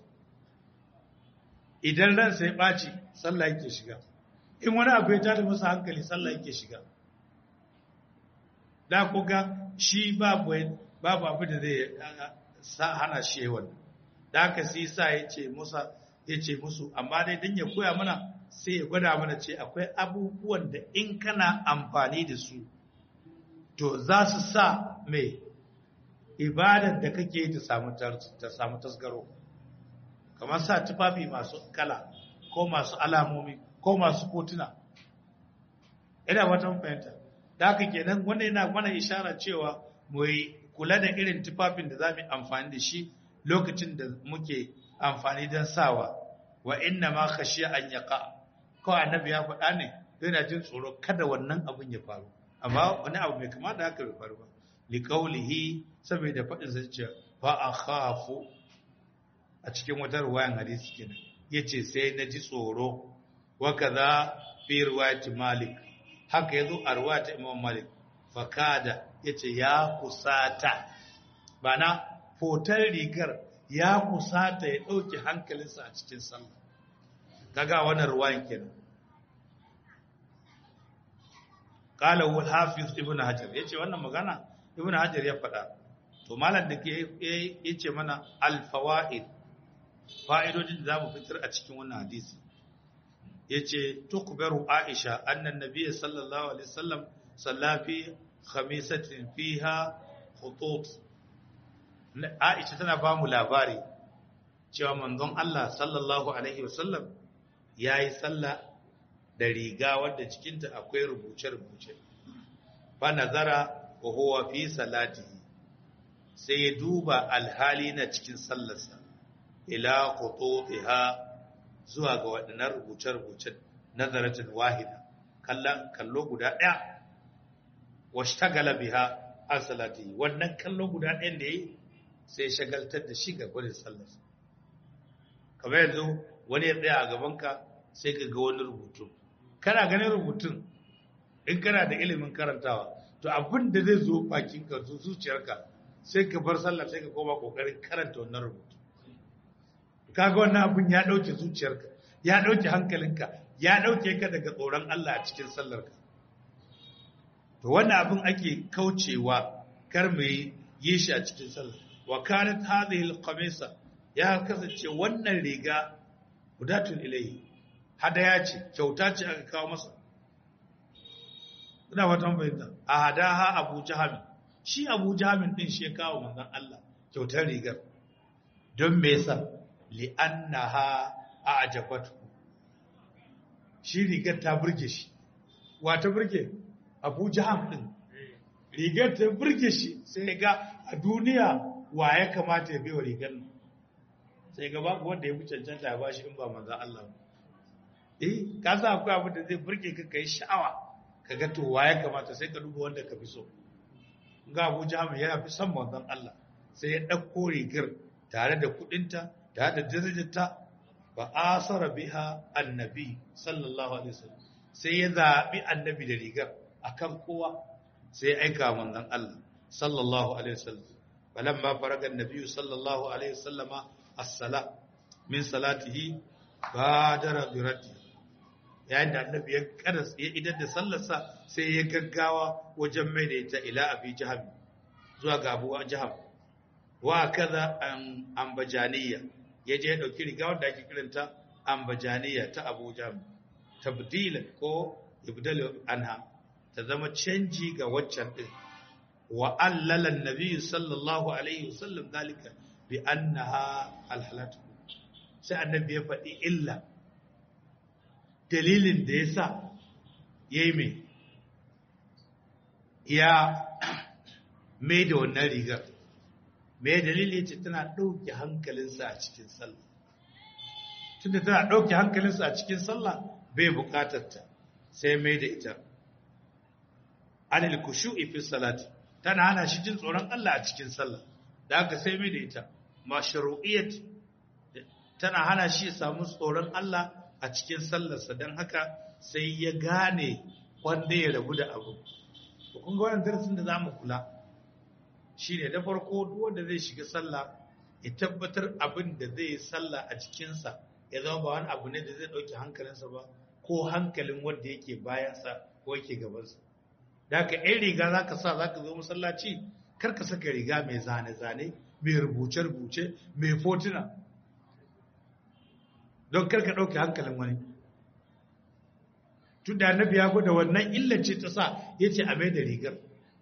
idan ransa ya ɓaci sallah yake shiga in wani abu ya tada masa hankali sallah yake shiga da kuga shi babu babu abu da zai hana shi yawan da haka sai sa ya ce musa ya ce musu amma dai don ya koya mana sai ya gwada mana ce akwai abubuwan da in kana amfani da su to za su sa mai ibadar da kake ta samu tasgaro kamar sa tufafi masu kala ko masu alamomi ko masu kotuna ina watan fahimta da haka kenan wanda yana mana ishara cewa mu yi kula da irin tufafin da za mu amfani da shi lokacin da muke amfani don sawa wa inna ma khashiya an yaqa ko annabi ya faɗa ne yana jin tsoro kada wannan abin ya faru amma wani abu mai kama da haka bai faru ba li qawlihi saboda faɗin sa ce fa akhafu a cikin wata ruwayan hadisi kenan yace sai na ji tsoro wa kaza fi riwayat malik haka yazo a riwayat imam malik fakada yace ya kusata bana fotar rigar ya kusata ya dauke hankalinsa a cikin sallah kaga wannan ruwayan kenan qala wal hafiz ibn hajar yace wannan magana ibn hajar ya faɗa to malam da ke yace mana al fawaid fa'idodin da zamu fitar a cikin wannan hadisi yace tukbaru aisha annan nabiy sallallahu alaihi wasallam salla fi khamisatin fiha khutut aisha tana ba mu labari cewa manzon Allah sallallahu alaihi wasallam yayi sallah da riga wadda cikinta akwai rubuce-rubuce fa nazara wa huwa fi salatihi sai ya duba alhali na cikin sallarsa ila khututiha zuwa ga waɗannan rubuce-rubucen nazaratin wahida kallo guda ɗaya wa shagala biha an salatihi wannan kallo guda ɗayan da yi sai shagaltar da shi ga gudun sallarsa kamar yanzu wani ya tsaya a gabanka sai ka ga wani rubutu kana ganin rubutun in kana da ilimin karantawa to abin da zai zo bakinka zo zuciyarka sai ka bar sallah sai ka koma kokarin karanta wannan rubutu kaga wannan abin ya dauke zuciyarka ya dauke hankalinka ya dauke ka daga tsoron Allah a cikin sallarka to wannan abin ake kaucewa kar mu yi shi a cikin sallah wa kanat hadhihi al-qamisa ya kasance wannan riga hudatun ilayhi hadaya ce kyauta ce aka kawo masa ina watan bayyana a hadaha abu jahami shi abu jahamin din shi ya kawo manzon Allah kyautar rigar don me yasa li'annaha a'jabatu shi rigar ta burge shi wa ta burge abu jaham din rigar ta burge shi sai ga a duniya wa ya kamata ya bai wa rigar nan sai ga babu wanda ya fi cancanta ya bashi in ba manzon Allah ba eh ka sa akwai abin da zai burge ka kai sha'awa ka ga to ya kamata sai ka duba wanda ka fi so ga Abu Jahal yana fi son manzon Allah sai ya dauko rigar tare da kudinta tare da darajarta ba asara biha annabi sallallahu alaihi wasallam sai ya zabi annabi da rigar akan kowa sai ya aika manzon Allah sallallahu alaihi wasallam falamma faraga annabi sallallahu alaihi wasallama as-sala min salatihi badara bi raddi yayin da annabi ya karas ya idar da sallarsa sai ya gaggawa wajen mai da ita ila abi jaham zuwa ga abu jaham wa kaza an ambajaniya ya je ya dauki riga wanda ake kiranta ambajaniya ta abu jaham tabdilan ko ibdalu anha ta zama canji ga waccan din wa allala annabi sallallahu alaihi wasallam dalika bi annaha alhalatu sai annabi ya faɗi illa dalilin da ya sa ya yi mai ya mai da wannan rigar mai dalili ce tana ɗauke hankalinsa a cikin sallah tunda tana ɗauke hankalinsa a cikin sallah bai buƙatar ta sai mai da ita anil kushu'i fi salati tana hana shi jin tsoron Allah a cikin sallah da haka sai mai da ita mashru'iyyat tana hana shi ya samu tsoron Allah a cikin sallarsa don haka sai ya gane wanda ya rabu da abu. kun ga wannan darasin da za mu kula shi ne da farko wanda zai shiga sallah ya tabbatar abin da zai yi sallah a cikinsa ya zama ba wani abu ne da zai ɗauki hankalinsa ba ko hankalin wanda yake bayansa ko yake gabansa da haka ɗan riga za ka sa za ka zo masallaci kar ka saka riga mai zane-zane mai rubuce-rubuce mai fotuna don karka ɗauke hankalin wani tun da annabi ya gwada wannan illace ta sa ya ce a mai da rigar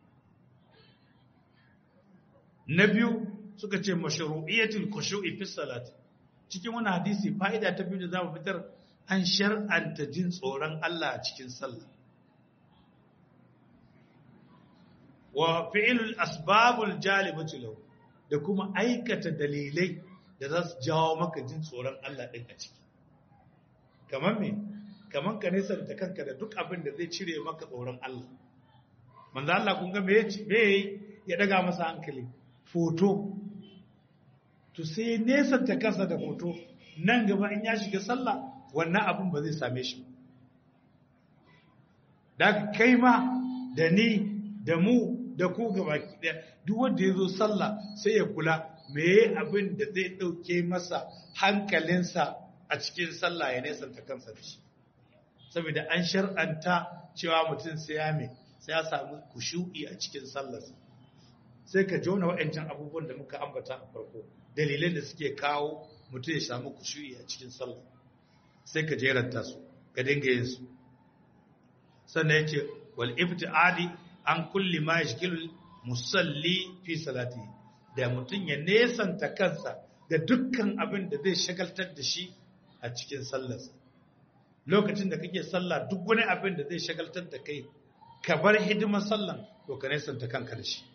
na biyu suka ce masharu'iyyatul khushu'i fi salati cikin wani hadisi fa'ida ta biyu da za mu fitar an shar'anta jin tsoron Allah a cikin sallah wa fi'ilul asbabul jalibatu lahu da kuma aikata dalilai da za su jawo maka jin tsoron Allah din a ciki kamar me kamar ka nesa da kanka da duk abin da zai cire maka tsoron Allah manzo Allah kun ga me me ya daga masa hankali foto to sai nesa ta kasa da foto nan gaba in ya shiga sallah wannan abin ba zai same shi da kai ma da ni da mu da ku gaba ɗaya duk wanda ya zo sallah sai ya kula me abin da zai ɗauke masa hankalinsa a cikin sallah ya nesanta kansa da shi saboda an shar'anta cewa mutum sai ya me sai ya samu kushu'i a cikin sallarsa sai ka jona waɗancan abubuwan da muka ambata a farko dalilai da suke kawo mutum ya samu kushu'i a cikin sallah sai ka jeranta su ka dinga yin su sannan yace wal ibtiadi an kulli ma yashkilu musalli fi salati da mutum ya nesanta kansa da dukkan abin da zai shagaltar da shi a cikin sallarsa lokacin da kake sallah duk wani abin da zai shagaltar da kai ka bar hidimar sallan to ka nesanta kanka da shi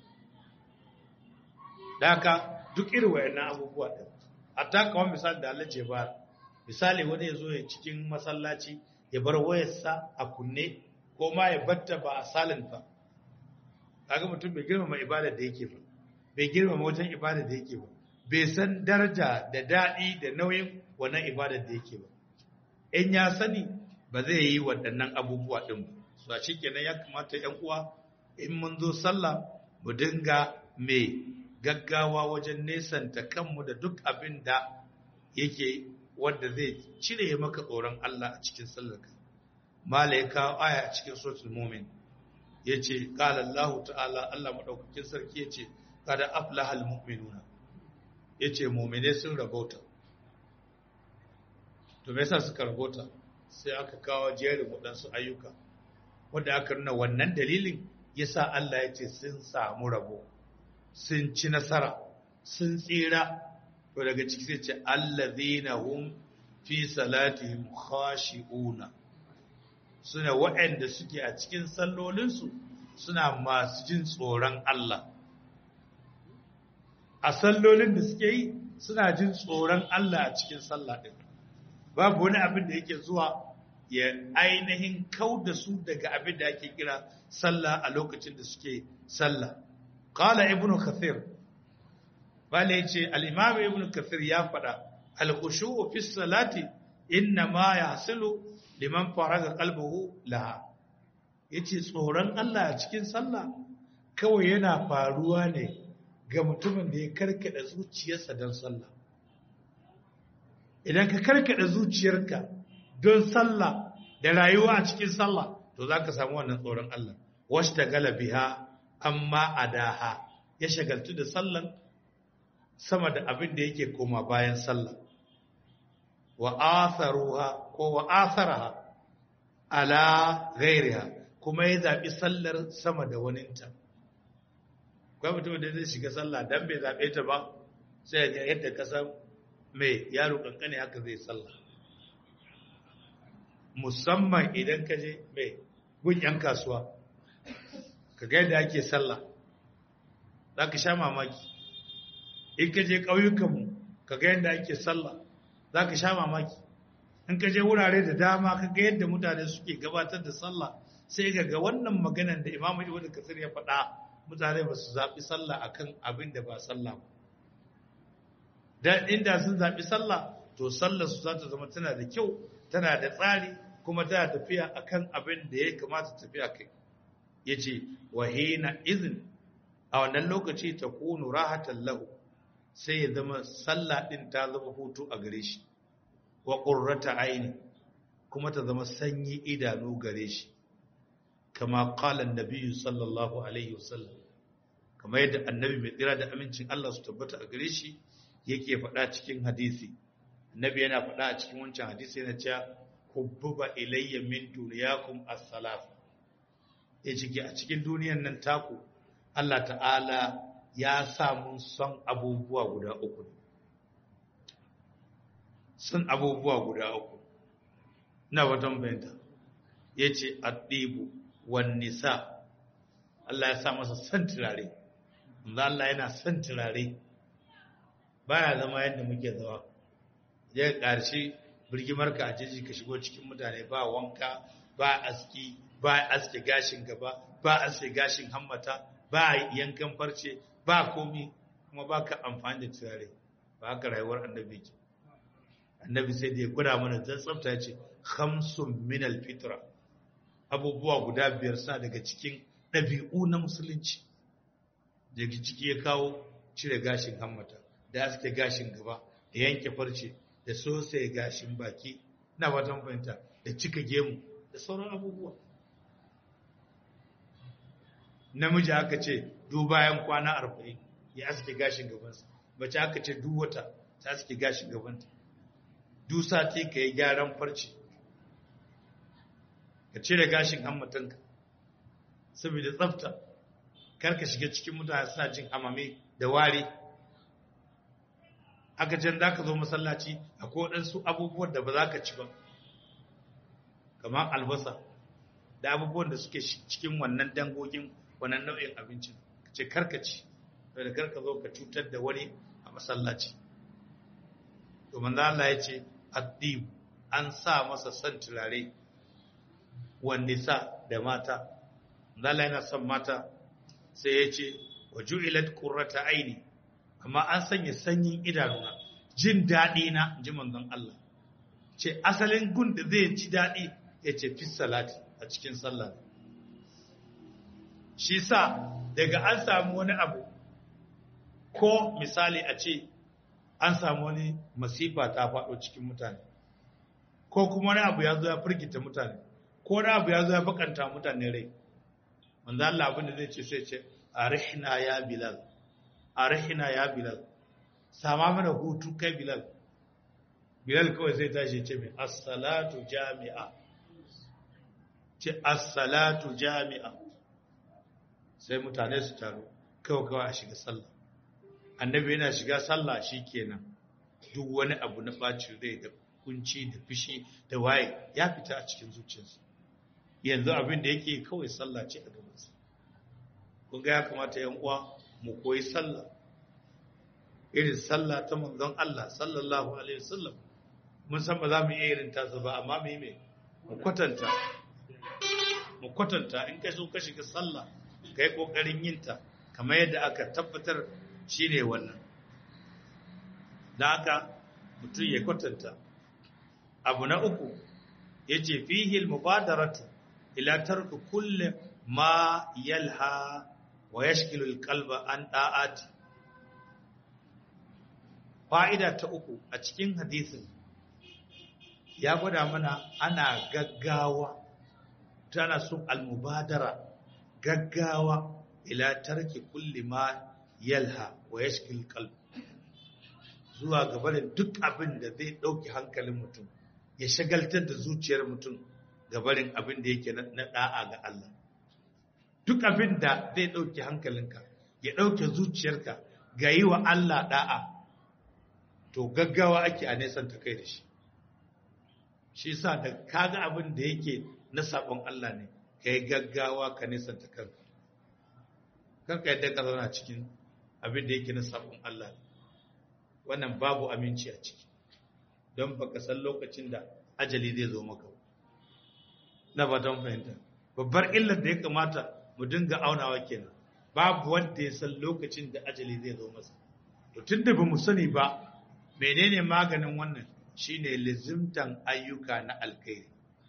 da haka duk irin wayannan abubuwa din hatta kawai misali da Allah ce ba misali wani ya zo ya cikin masallaci ya bar wayarsa a kunne ko ma ya batta ba a salin ba kaga mutum bai girmama ibada da yake ba bai girmama wajen ibada da yake ba bai san daraja da daɗi da nauyin wannan ibada da yake ba in ya sani ba zai yi waɗannan abubuwa ɗin ba su a kenan ya kamata ‘yan uwa in mun zo sallah mu dinga mai gaggawa wajen nesanta kanmu da duk abin da yake wanda zai cire maka tsoron Allah a cikin sallarka mala ya kawo aya a cikin suratul mumin yace qala Allah ta'ala Allah madaukakin sarki yace kada aflahal mu'minuna yace mu'mine sun rabauta to me yasa suka rabauta sai aka kawo jerin waɗansu ayyuka wanda aka nuna wannan dalilin yasa Allah yace sun samu rabo sun ci nasara sun tsira to daga ciki sai ce allazina hum fi salatihim khashi'una suna waɗanda suke a cikin sallolinsu suna masu jin tsoron Allah a sallolin da suke yi suna jin tsoron Allah a cikin sallah ɗin babu wani abin da yake zuwa ya ainihin kau da su daga abin da ake kira sallah a lokacin da suke sallah qala ibnu kathir bale yace al-imam ibnu kathir ya faɗa al-khushu' fi salati inna ma yahsulu liman faraga qalbuhu laha yace tsoron Allah a cikin sallah kawai yana faruwa ne ga mutumin da ya karkada zuciyarsa don sallah idan ka karkada zuciyarka don sallah da rayuwa a cikin sallah to zaka samu wannan tsoron Allah washtagala biha amma adaha ya shagaltu da sallan sama da abin da yake koma bayan sallah wa atharuha ko wa atharaha ala ghairiha kuma ya zabi sallar sama da waninta kai mutum da zai shiga sallah dan bai zabe ta ba sai ya yadda ka san mai yaro kankane haka zai sallah musamman idan ka je mai gun yan kasuwa ka ga yadda ake sallah za ka sha mamaki in ka je ƙauyukanmu ka ga yadda ake sallah za ka sha mamaki in ka je wurare da dama ka ga yadda mutane suke gabatar da sallah sai ga ga wannan maganan da imamu ibnu kasir ya faɗa mutane ba su zaɓi sallah akan abin da ba sallah ba dan inda sun zaɓi sallah to sallar su za ta zama tana da kyau tana da tsari kuma tana tafiya akan abin da ya kamata tafiya kai yace wahina izin a wannan lokaci ta kunu rahatan lahu sai ya zama sallah din ta zama hutu a gare shi wa qurrata aini kuma ta zama sanyi idanu gare shi kama qala annabi sallallahu alaihi wasallam kamar yadda annabi mai tsira da amincin Allah su tabbata a gare shi yake faɗa cikin hadisi annabi yana faɗa a cikin wancan hadisi yana cewa hubbuba ilayya min dunyakum as-salat ya ciki a cikin duniyan nan taku Allah ta'ala ya samu son abubuwa guda uku son abubuwa guda uku na watan bayanta ya ce addibu wan nisa Allah ya sa masa son turare manzo Allah yana son turare baya zama yadda muke zama ya ƙarshe birgimar ka a jiji ka shigo cikin mutane ba wanka ba aski ba aske gashin gaba ba aske gashin hammata ba yankan farce ba komi kuma ba ka amfani da turare ba haka rayuwar annabi ke annabi sai da ya gwada mana zan tsafta ya ce khamsun min alfitra abubuwa guda biyar sa daga cikin ɗabi'u na musulunci daga ciki ya kawo cire gashin hammata da aske gashin gaba da yanke farce da sosai gashin baki na watan fahimta da cika gemu da sauran abubuwa namiji aka ce duk bayan kwana arba'in ya aske gashin gabansa mace aka ce duk wata ta aske gashin gabanta duk sati ka yi gyaran farce ka cire gashin hammatanka saboda tsafta karka shiga cikin mutane suna jin hamame da wari aka can za ka zo masallaci akwai waɗansu abubuwan da ba za ka ci ba kamar albasa da abubuwan da suke cikin wannan dangogin wannan nau'in abincin ka ce karkaci da karka zo ka cutar da wani a masallaci domin Allah ya ce addib an sa masa son turare wanne sa da mata Allah yana son mata sai ya ce wa ju'ilat qurrata aini amma an sanya sanyin idanuna jin daɗi na ji manzon Allah ce asalin gun da zai ci daɗi ya ce fi salati a cikin sallah shi sa daga an samu wani abu ko misali a ce an samu wani masifa ta faɗo cikin mutane ko kuma wani abu ya zo ya firgita mutane ko wani abu ya zo ya bakanta mutane rai manzo Allah abin da zai ce sai ce arihna ya bilal arihna ya bilal sama mana hutu kai bilal bilal kawai sai tashi ce mai as-salatu jami'a ce as-salatu jami'a sai mutane su taru kawai kawai a shiga sallah annabi yana shiga sallah shikenan duk wani abu na bacin rai da kunci da fishi da waye ya fita a cikin zuciyarsa yanzu abin da yake kawai sallah ce a gabansa kun ga ya kamata yan uwa mu koyi sallah irin sallah ta manzon Allah sallallahu alaihi wasallam mun san ba za mu iya irin tasa ba amma mu yi me mu kwatanta mu kwatanta in ka so ka shiga sallah kai kokarin yin ta kamar yadda aka tabbatar shine wannan da haka mutum ya kwatanta abu na uku yace fihi al-mubadaratu ila tarku kulli ma yalha wa yashkilu al-qalba an da'ati fa'ida ta uku a cikin hadisin ya gwada mana ana gaggawa tana so al-mubadara gaggawa ila tarki kulli ma yalha wa yashkil qalb zuwa gaba da duk abin da zai dauki hankalin mutum ya shagaltar da zuciyar mutum gabarin abin da yake na da'a ga Allah duk abin da zai dauki hankalinka ya dauke zuciyarka ga yi wa Allah da'a to gaggawa ake a nesan ta kai da shi shi sa da kaga abin da yake na sabon Allah ne ka yi gaggawa ka nesan ta kanka kanka yadda ka zauna cikin abin da yake na sabon Allah ne wannan babu aminci a ciki don baka san lokacin da ajali zai zo maka na ba don fahimta babbar illar da ya kamata mu dinga aunawa kenan babu wanda ya san lokacin da ajali zai zo masa to tunda ba mu sani ba menene maganin wannan shine lizimtan ayyuka na alkhairi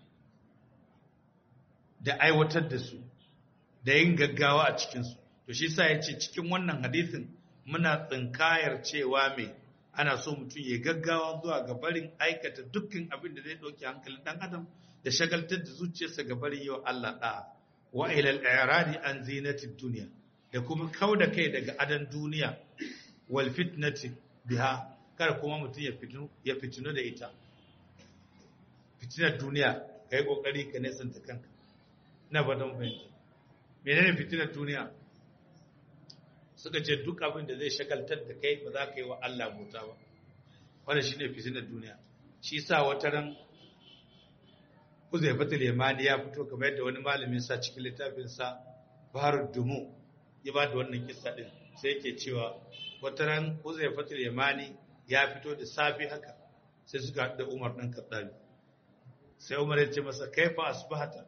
da aiwatar da su da yin gaggawa a cikinsu to shi sa ya ce cikin wannan hadisin muna tsinkayar cewa mai ana so mutum ya gaggawa zuwa ga barin aikata dukkan abin da zai ɗauki hankalin ɗan adam da shagaltar da zuciyarsa ga barin yi wa Allah ɗa'a wa ilal iradi an zinatin duniya da kuma kau da kai daga adan duniya wal fitnati biha kar kuma mutum ya fitinu ya fitinu da ita fitinar duniya kai kokari ka nesanta kanka na badan fahimta menene fitinar duniya suka ce duk abin da zai shagaltar da kai ba za ka yi wa Allah bauta ba wanda shi ne fitinar duniya shi sa wata ran Uzaifatul Yamani ya fito kamar yadda wani malamin sa cikin littafinsa bahar dumu ya ba da wannan kissa din sai yake cewa wata ran Uzaifatul Yamani ya fito da safi haka sai suka haɗu da Umar ɗan Khattabi sai Umar ya ce masa kaifa asbahata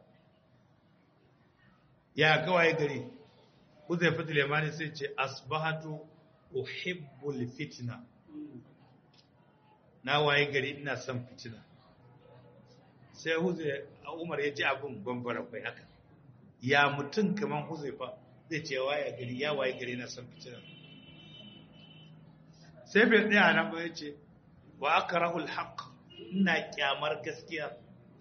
ya kawai gari Uzaifatul Yamani sai ce asbahatu uhibbul fitna na waye gari ina son fitina sai Umar ya ji abin bambara kai haka ya mutum kaman Huzaifa zai ce waye gari ya waye gari na son fitina sai bai tsaya nan ba ya ce wa aka rahul haƙ ina kyamar gaskiya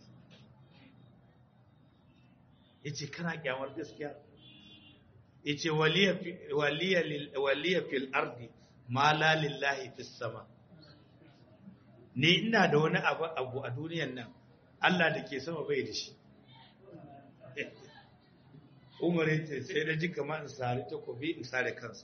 ya ce kana kyamar gaskiya ya ce waliya fil ardi ma la lillahi fis sama ni ina da wani abu a duniyan nan Allah da ke sama bai da shi umar ya ce sai da ji kama in sare takobi in sare kansa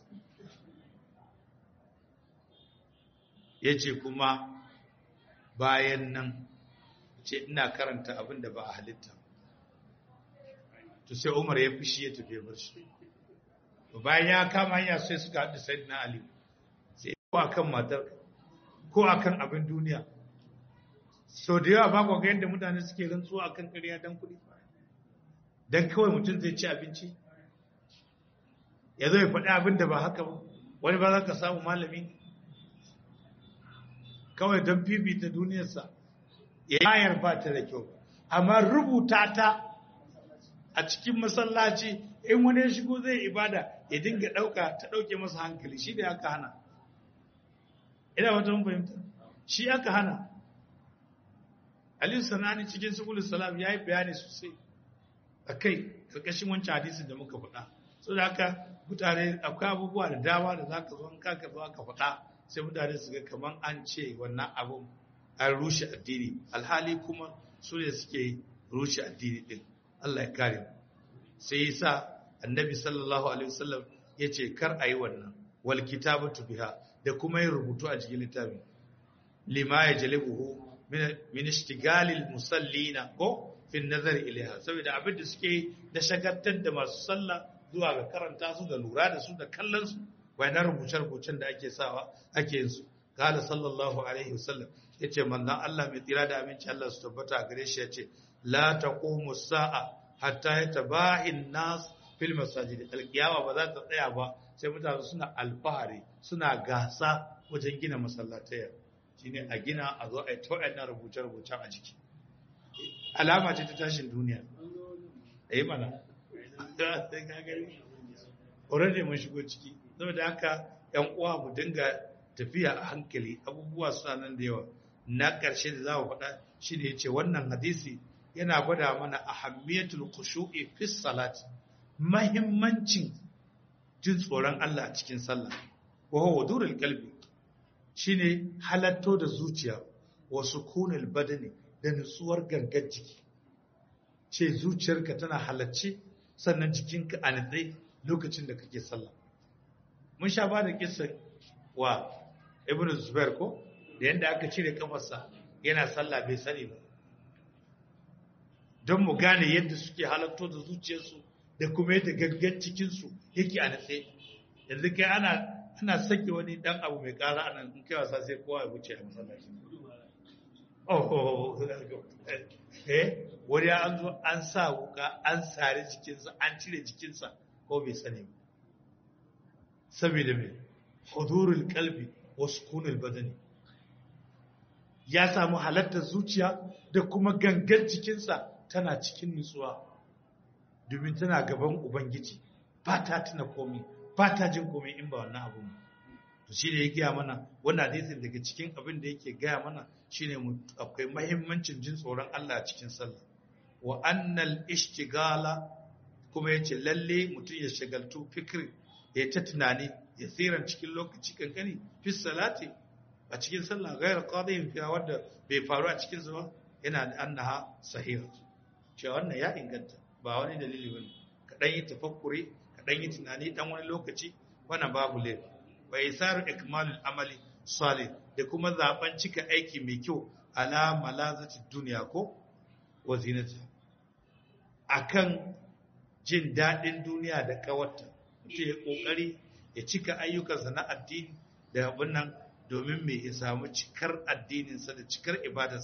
ya ce kuma bayan nan ce ina karanta abin da ba a halitta to sai umar ya fushi ya tafi bar shi bayan ya kama hanya sai suka haɗu sai na ali sai ko akan matar ko akan abin duniya sau da yawa ba ga yadda mutane suke rantsuwa akan ƙarya don kuɗi don kawai mutum zai ci abinci ya zo ya faɗi abin da ba haka ba wani ba za ka samu malami kawai don fifita duniyarsa yayar ba ta da kyau amma rubuta ta a cikin masallaci in wani ya shigo zai ibada ya dinga ɗauka ta ɗauke masa hankali shi da aka hana ina wata fahimta shi aka hana aliyu sanani cikin sukulu salam ya yi bayani sosai a kai ƙarƙashin wancan hadisin da muka faɗa so da haka mutane akwai abubuwa da dama da za ka zo in kaka zo aka faɗa sai mutane su ga kamar an ce wannan abun an rushe addini alhali kuma su ne suke rushe addini din Allah ya kare sai yasa annabi sallallahu alaihi wasallam ya ce kar a yi wannan wal kitabatu biha da kuma yin rubutu a cikin littafin lima ya jalibuhu min ishtigalil musallina ko fi nazar ilaiha saboda abin da suke da shagaltar da masu sallah zuwa ga karanta su da lura da su da kallon su na rubuce-rubucen da ake sawa ake yin su kala sallallahu alaihi wasallam yace manzon Allah mai tsira da aminci Allah su tabbata a gare shi yace la taqumu sa'a hatta yatabahi an-nas fil masajid alqiyama ba za ta tsaya ba sai mutane suna alfahari suna gasa wajen gina masallatai shine a gina a zo a yi ta rubuce-rubucen a jiki alama ce ta tashin duniya eh mana already mun shigo ciki saboda haka yan uwa mu dinga tafiya a hankali abubuwa suna nan da yawa na ƙarshe da za mu faɗa shi ne yace wannan hadisi yana gwada mana ahammiyatul khushu'i fi salat mahimmancin jin tsoron Allah a cikin sallah wa huwa wudurul qalbi shine halatto da zuciya wa sukunul badani da nutsuwar gangar jiki ce zuciyarka tana halacce sannan jikinka a nitsai lokacin da kake sallah mun sha ba da kisan wa ibn zubair ko da yadda aka cire kafarsa yana sallah bai sani ba don mu gane yadda suke halatto da zuciyarsu da kuma yadda gaggan cikinsu yake a natse yanzu kai ana ana sake wani dan abu mai kara anan in kai wasa sai kowa ya wuce a masallaci oh eh wani an zo an sa wuka an sare jikinsa an cire jikinsa ko bai sani ba saboda mai hudurul kalbi wa sukunul badani ya samu halartar zuciya da kuma gangan jikinsa tana cikin nutsuwa domin tana gaban ubangiji ba ta tuna komai ba ta jin komai in ba wannan abu to shi ne ya gaya mana wannan hadisin daga cikin abin da yake gaya mana shine akwai mahimmancin jin tsoron Allah a cikin sallah wa annal ishtigala kuma yace lalle mutum ya shagaltu fikri ya ta tunani ya tsiran cikin lokaci kankani fi salati a cikin sallah gairar qadiyin fiya wanda bai faru a cikin zuwa yana da annaha sahiha cewa wannan ya inganta ba wani dalili bane ka dan yi tafakkuri ka dan yi tunani dan wani lokaci wannan babu laifi wa isaru ikmalul amali salih da kuma zaben cika aiki mai kyau ala malazati duniya ko wa zinati akan jin daɗin duniya da ƙawarta mutum ya ƙoƙari ya cika ayyukansa na addini da abin nan domin mai ya samu cikar addininsa da cikar ibadarsa